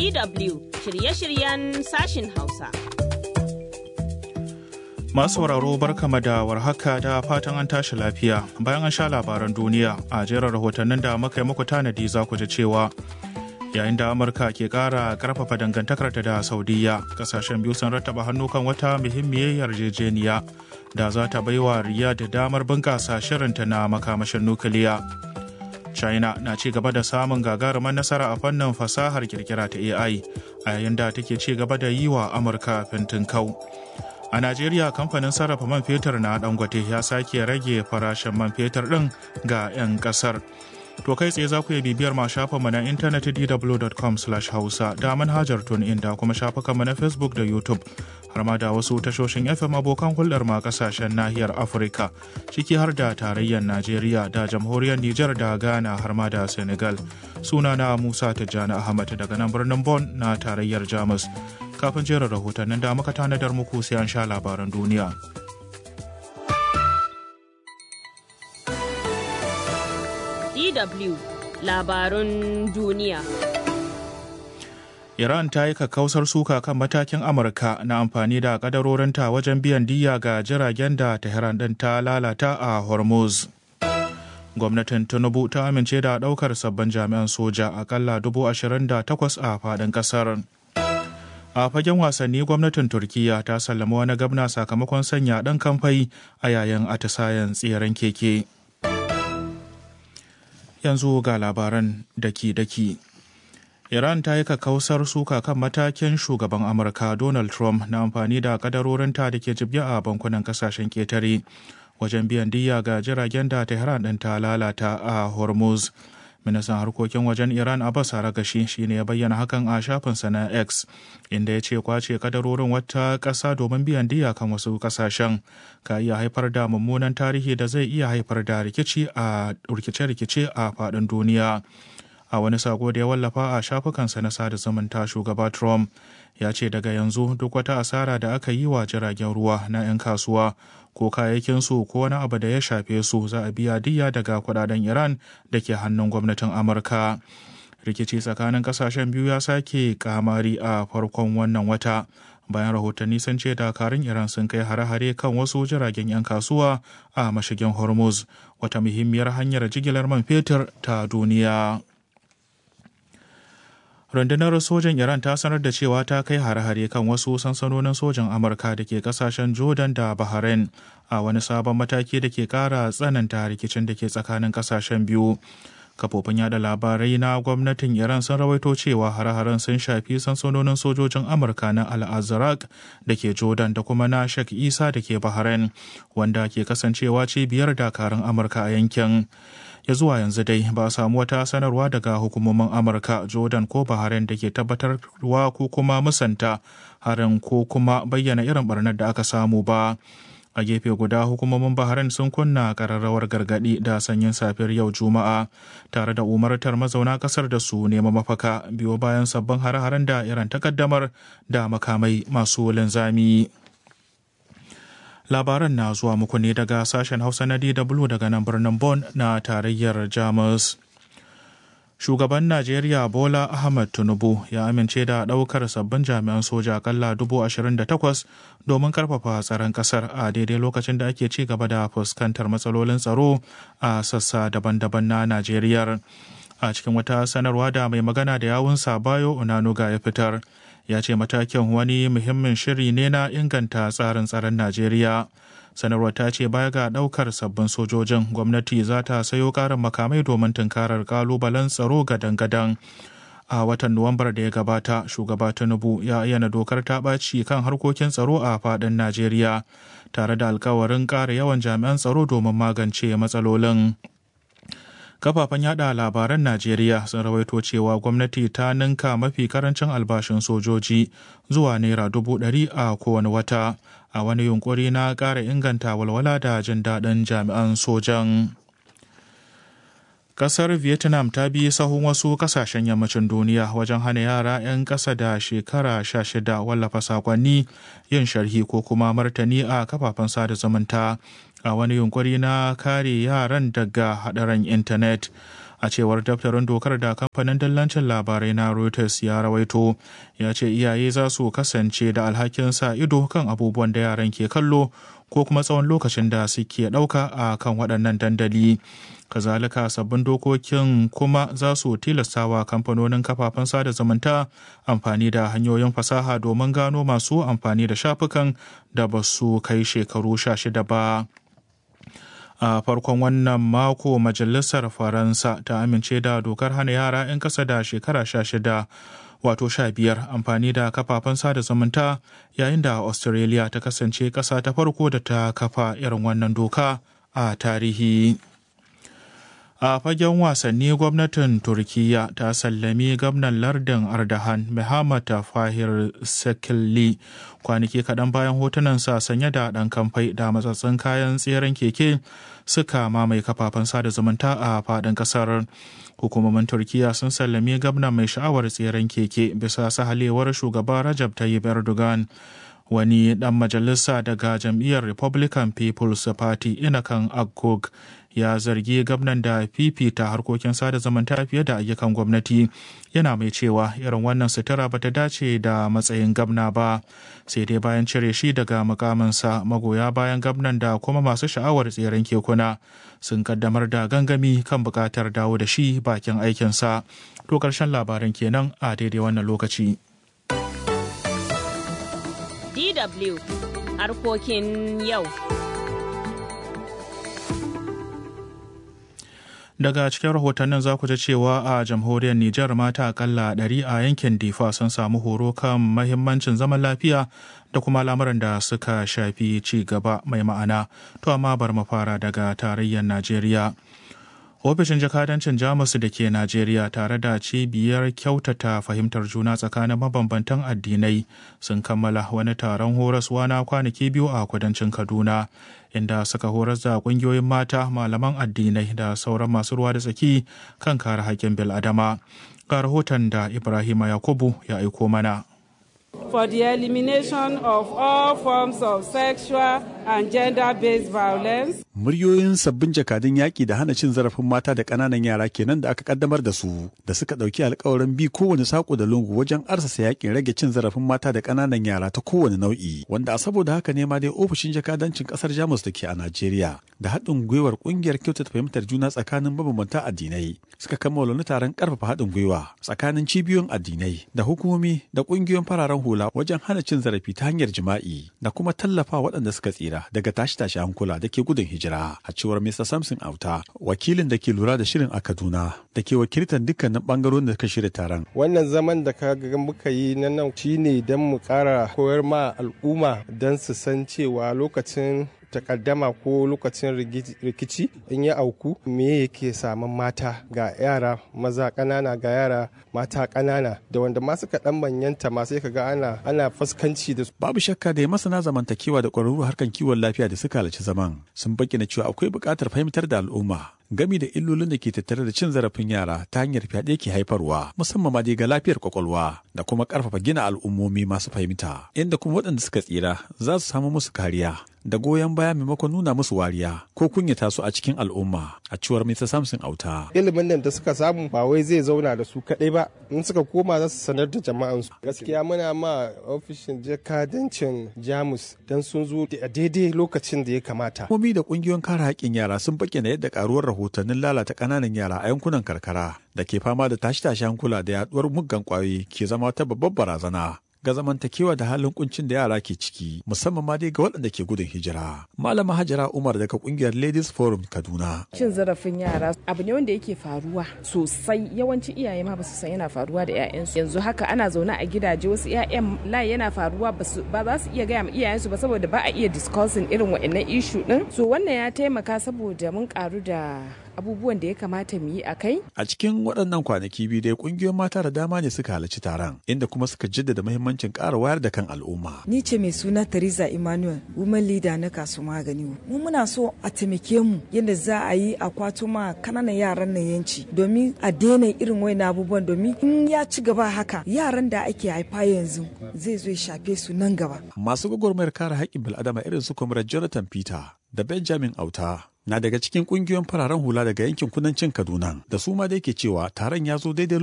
DW shirye-shiryen sashin Hausa. Masu sauraro barkama da warhaka da fatan an tashi lafiya bayan an sha labaran duniya a jerin rahotannin da muka yi muku tanadi za ku ji cewa yayin da amurka ke kara karfafa dangantakarta da saudiya kasashen biyu sun rattaba hannu kan wata muhimmiyar yarjejeniya da za ta baiwa riya da damar bunkasa shirinta na makamashin nukiliya china na ci gaba da samun gagarumar nasara a fannin fasahar kirkira ta ai a yayin da take ci gaba da yi wa amurka fintin kau a najeriya kamfanin sarrafa man fetur na dangote ya sake rage farashin man fetur din ga 'yan kasar To kai tsaye za ku iya bibiyar ma shafinmu na intanet dw.com hausa da manhajar in da kuma shafukanmu na Facebook da YouTube har ma da wasu tashoshin FM abokan hulɗar ma kasashen nahiyar Afirka ciki har da tarayyar Najeriya da jamhuriyar Nijar da Ghana har ma da Senegal. Sunana Musa Tijjani Ahmad daga nan birnin Bon na tarayyar Jamus. Kafin jerin rahotannin da muka tanadar muku sai an sha labaran duniya. DW labarun duniya. Iran ta yi kakkausar suka kan matakin Amurka na amfani da kadarorinta wajen biyan diya ga jiragen da Tehran ɗin ta lalata a Hormuz. Gwamnatin Tinubu ta amince da ɗaukar sabbin jami'an soja akalla dubu ashirin da takwas a faɗin ƙasar. A fagen wasanni gwamnatin Turkiyya ta sallama wani gabna sakamakon sanya ɗan kamfai a yayin atisayen tseren keke. yanzu ga labaran daki-daki. Iran ta yi kakkausar suka kan matakin shugaban Amurka Donald Trump na amfani da kadarorinta da ke jibge a bankunan kasashen ketare wajen biyan diya ga jiragen da Tehran ɗin ta lalata a Hormuz. Ministan harkokin wajen Iran Abbas Aragashi shi ne ya bayyana hakan a shafinsa na X, inda ya ce kwace kadarorin wata ƙasa domin biyan diya kan wasu ƙasashen ka iya haifar da mummunan tarihi da zai iya haifar da rikici a rikice-rikice a faɗin duniya. A wani sako da ya wallafa a shafukansa na sada zumunta shugaba Trump ya ce daga yanzu duk wata asara da aka yi wa jiragen ruwa na 'yan kasuwa ko kayayyakinsu ko wani abu da ya shafe su za a biya diya daga kudaden Iran da ke hannun gwamnatin Amurka. Rikici tsakanin kasashen biyu ya sake kamari a farkon wannan wata. Bayan rahotanni sun ce dakarun Iran sun kai hare-hare kan wasu jiragen 'yan kasuwa a mashigin Hormuz, wata muhimmiyar hanyar jigilar man fetur ta duniya. rundunar sojan iran ta sanar da cewa ta kai hare-hare kan wasu sansanonin sojan amurka da ke kasashen jordan da bahrain a wani sabon mataki da ke kara tsananta rikicin da ke tsakanin kasashen biyu kafofin yada labarai na gwamnatin iran sun rawaito cewa hare-haren sun shafi sansanonin sojojin amurka na al-azraq da ke jordan da kuma na shek isa da ke bahrain wanda ke kasancewa cibiyar dakarun amurka a yankin ya zuwa yanzu dai ba a samu wata sanarwa daga hukumomin amurka jordan ko bahrain da ke tabbatarwa ko kuma musanta harin ko kuma bayyana irin barnar da aka samu ba a gefe guda hukumomin bahrain sun kunna kararrawar gargadi da sanyin safiyar yau juma'a tare da umartar mazauna kasar da su nema mafaka biyo bayan sabbin hare-haren da iran takaddamar da makamai masu linzami. labaran na zuwa muku ne daga sashen hausa na dw daga nan birnin Bon na tarayyar jamus shugaban najeriya bola ahmad tinubu ya amince da daukar sabbin jami'an soja akalla takwas domin karfafa tsaron kasar a daidai lokacin da ake ci gaba da fuskantar matsalolin tsaro a sassa daban-daban na najeriya a cikin wata sanarwa da mai magana da yawunsa bayo onanuga ya fitar ya ce matakin wani muhimmin shiri ne na inganta tsarin tsaron najeriya sanarwar ta ce baya ga daukar sabbin sojojin gwamnati za ta sayo karin makamai domin tunkarar kalubalen tsaro gadan-gadan a watan nuwambar da ya gabata shugaba tinubu ya ayyana dokar ta ɓaci kan harkokin tsaro a faɗin najeriya tare da alkawarin ƙara yawan jami'an tsaro domin magance matsalolin kafafen yada labaran najeriya sun rawaito cewa gwamnati ta ninka mafi karancin albashin sojoji zuwa naira dubu ɗari a kowane wata a wani yunkuri na ƙara inganta walwala da jin daɗin jami'an sojan Kasar Vietnam ta bi sahun wasu kasashen yammacin duniya wajen hana yara 'yan ƙasa da shekara 16 wallafa sakonni yin sharhi ko kuma martani a kafafen sada zumunta a wani yunkuri na kare yaran daga haɗarin intanet. a cewar daftarin dokar da kamfanin dillancin labarai na reuters ya rawaito ya ce iyaye za su kasance da alhakin sa ido kan abubuwan da yaran ke kallo ko kuma tsawon lokacin da suke ɗauka a kan waɗannan dandali kazalika sabbin dokokin kuma za su tilastawa kamfanonin kafafen sada zumunta amfani da hanyoyin fasaha domin gano masu amfani da shafukan da ba su kai shekaru sha shida ba a farkon wannan mako majalisar faransa ta amince da dokar hana yara 'yan kasa da shekara sha shida wato sha biyar amfani da kafafen sada zumunta yayin da australia ta kasance ƙasa ta farko da ta kafa irin wannan doka a tarihi a fagen wasanni gwamnatin turkiya ta sallami gwamnan lardin ardahan muhammad fahir sekilli kwanaki kaɗan bayan hotunansa sanye da ɗan kamfai da matsatsin kayan tseren keke suka mamaye kafafen sada zumunta a faɗin ƙasar hukumomin turkiya sun sallami gwamnan mai sha'awar tseren keke bisa sahalewar shugaba rajab tayyip erdogan wani ɗan majalisa daga jam'iyyar republican people's party inakan agog ya zargi gwamnan da fifita harkokin sada zumunta fiye da ayyukan gwamnati yana mai cewa irin wannan sutura bata dace da matsayin gwamna ba sai dai bayan cire shi daga mukaminsa magoya bayan gwamnan da kuma masu sha'awar tseren kekuna sun kaddamar da gangami kan bukatar dawo da shi bakin aikinsa to karshen labaran kenan a daidai wannan lokaci DW harkokin yau. daga cikin rahotannin za ku ji cewa a jamhuriyar Nijar mata akalla ɗari a yankin Difa sun samu horo kan mahimmancin zaman lafiya da kuma lamuran da suka shafi ci gaba mai ma'ana. To amma bar mu fara daga tarayyar Najeriya. ofishin jakadancin jamus da ke najeriya tare da cibiyar kyautata fahimtar juna tsakanin mabambantan addinai sun kammala wani taron horaswa na kwanaki biyu a kudancin kaduna inda suka horas da kungiyoyin mata malaman addinai da sauran masu ruwa da tsaki kan kare haƙƙin bil'adama ga rahoton da ibrahima yakubu ya aiko mana for the elimination of all forms of sexual and gender-based violence. Muryoyin sabbin jakadun yaƙi da hana cin zarafin mata da ƙananan yara kenan da aka kaddamar da su da suka ɗauki alkawarin bi kowane saƙo da lungu wajen arsasa yaƙin rage cin zarafin mata da ƙananan yara ta kowane nau'i wanda a saboda haka ne ma dai ofishin jakadancin ƙasar Jamus da ke a Najeriya da haɗin gwiwar ƙungiyar kyautata fahimtar juna tsakanin mabambanta addinai suka kammala wani taron ƙarfafa haɗin gwiwa tsakanin cibiyoyin addinai da hukumomi da ƙungiyoyin fararen hula wajen hana cin zarafi ta hanyar jima'i da kuma tallafa waɗanda suka tsira daga tashi-tashi hankula da ke gudun hijira a cewar Mr. Samson Auta wakilin da ke lura da shirin a Kaduna da ke wakiltar dukkanin bangarorin da suka shirya taron. Wannan zaman da ka ga muka yi na nan shine don mu ƙara koyar ma al'umma don su san cewa lokacin takaddama ko lokacin rikici in ya auku me yake samun mata ga yara maza ƙanana ga yara mata ƙanana da wanda ma suka dan manyanta ma sai kaga ana ana fuskanci da su babu shakka da ya masana zamantakewa da ƙwararru harkan kiwon lafiya da suka halarci zaman sun bayyana cewa akwai buƙatar fahimtar da al'umma gami da illolin da ke tattare da cin zarafin yara ta hanyar fyaɗe ke haifarwa musamman ma dai ga lafiyar kwakwalwa da kuma ƙarfafa gina al'ummomi masu fahimta inda kuma waɗanda suka tsira za su samu musu kariya da goyon baya maimakon nuna musu wariya ko kunyata su a cikin al'umma a cewar Mr. Samson Auta. Ilimin nan da suka samu ba wai zai zauna da su kaɗai ba in suka koma za su sanar da jama'ansu. Gaskiya muna ma ofishin jakadancin Jamus don sun zo a daidai lokacin da ya kamata. Hukumomi da ƙungiyoyin kare haƙƙin yara sun bayyana yadda ƙaruwar rahotannin lalata ƙananan yara a yankunan karkara da ke fama da tashi-tashi hankula da yaduwar muggan ƙwayoyi ke zama ta babbar barazana ga zamantakewa da halin kuncin da yara ke ciki musamman ma dai ga waɗanda ke gudun hijira. Malama Hajara Umar daga kungiyar Ladies Forum Kaduna. Cin zarafin yara abu ne wanda yake faruwa sosai yawanci iyaye ma ba su san yana faruwa da 'ya'yansu. Yanzu haka ana zaune a gidaje wasu 'ya'yan layi yana faruwa ba za su iya gaya ma iyayensu ba saboda ba a iya discussing irin wa'annan issue din. So wannan ya taimaka saboda mun karu da abubuwan da ya kamata mu yi a kai? A cikin waɗannan kwanaki biyu dai ƙungiyoyin mata da dama ne suka halarci taron inda kuma suka jaddada muhimmancin ƙara wayar da kan al'umma. Ni ce mai suna Teresa Emmanuel, woman leader na kasu magani. Mu muna so a taimake mu yadda za a yi a kwato ma kananan yaran nan yanci domin a daina irin wayan abubuwan domin in ya ci gaba haka yaran da ake haifa yanzu zai zo ya shafe su nan gaba. Masu gwagwarmayar kare haƙƙin bil'adama irin su Comrade Jonathan Peter da Benjamin Auta na daga cikin kungiyoyin fararen hula daga yankin kudancin Kaduna da su ma da yake cewa taron ya zo daidai